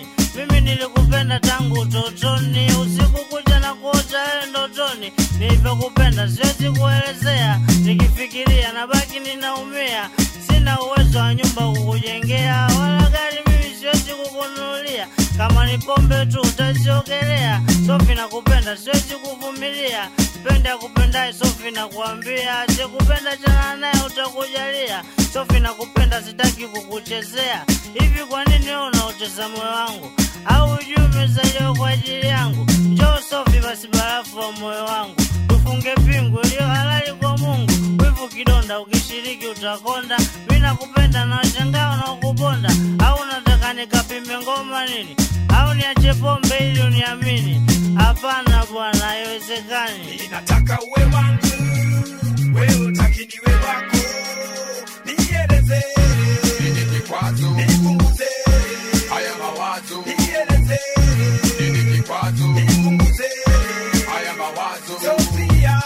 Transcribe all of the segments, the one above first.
moyoni. Mimi nilikupenda tangu utotoni, usiku kuja na kuota wewe ndotoni. Nilivyokupenda siwezi kuelezea, nikifikiria nabaki ninaumia. Sina uwezo wa nyumba kukujengea, wala gari mimi siwezi kukununulia. Kama ni pombe tu utaziogelea. Sofi nakupenda, siwezi kuvumilia. Pende akupendaye Sofi nakuambia, sikupenda chana naye utakujalia. Sofi nakupenda, sitaki kukuchezea. Hivi kwa nini wewe unaocheza moyo wangu? Au hujui umezaliwa kwa ajili yangu? Njoo Sofi basi, barafu wa moyo wangu, tufunge pingu iliyo halali kwa Mungu. Wivu kidonda, ukishiriki utakonda. Mi nakupenda na washangaa wanaokubonda. Au unataka nikapime ngoma nini? Au niache pombe ili uniamini? Hapana bwana, haiwezekani. Ninataka uwe wangu, wewe utaki niwe wako. Nieleze, Nini kikwazo? nipunguze, Haya mawazo. nieleze, Nini kikwazo? nipunguze. Haya mawazo. Sophia,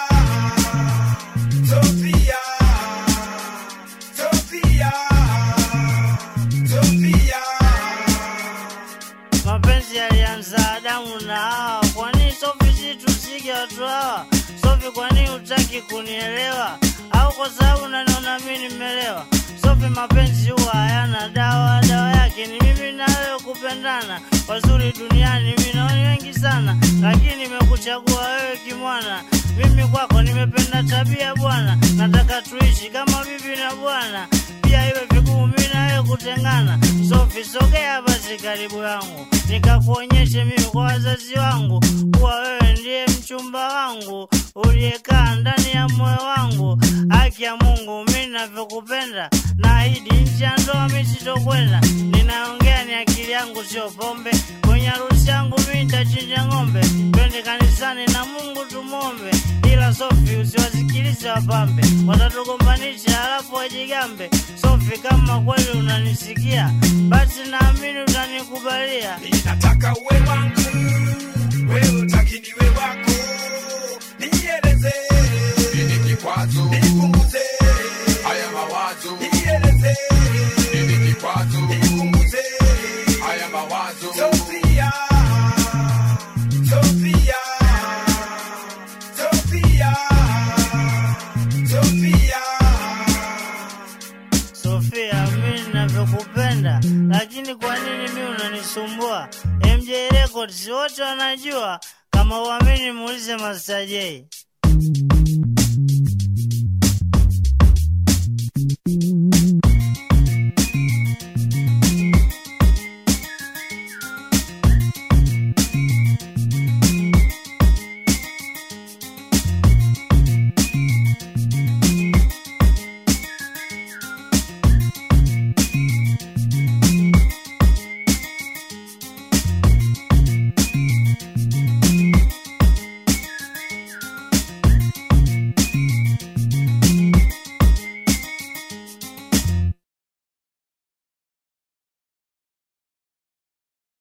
Sophia, Sophia, Sophia. Mapenzi yalianza Adamu na Hawa. Kwa nini Sofi si tusige watu hawa? Sofi, kwa nini hutaki kunielewa? Au kwa sababu unaniona mimi nimelewa? Sofi, mapenzi huwa hayana dawa, dawa yake ni mimi na wewe kupendana. Wazuri duniani mimi naoni wengi sana, lakini nimekuchagua wewe kimwana. Mimi kwako nimependa tabia bwana, nataka tuishi kama bibi na bwana, pia iwe vigumu mimi na wewe kutengana. Sofi, sogea basi karibu yangu, nikakuonyeshe mimi kwa wazazi wangu kuwa wewe ndiye mchumba wangu uliyekaa ndani ya moyo wangu. Haki ya Mungu, mimi navyokupenda, naahidi nchi ya ndoa mimi sitokwenda. Ninaongea ni akili yangu, sio pombe. Kwenye harusi yangu mimi nitachinja ng'ombe, twende kanisani na Mungu tumwombe. Ila Sofi, usiwasikilize wapambe, watatugombanisha halafu wajigambe. Sofi, kama kweli unanisikia, basi naamini utanikubalia. Ninataka uwe wangu, wewe utaki niwe wako. Nieleze, Nini kikwazo? nipunguze, Haya mawazo. nieleze, Nini kikwazo? nipunguze. Haya mawazo. Sophia, Sophia, Sophia, Sophia. Sofia, mimi ninavyokupenda, lakini kwa nini mimi unanisumbua? MJ Records wote wanajua, kama uamini muulize Master J.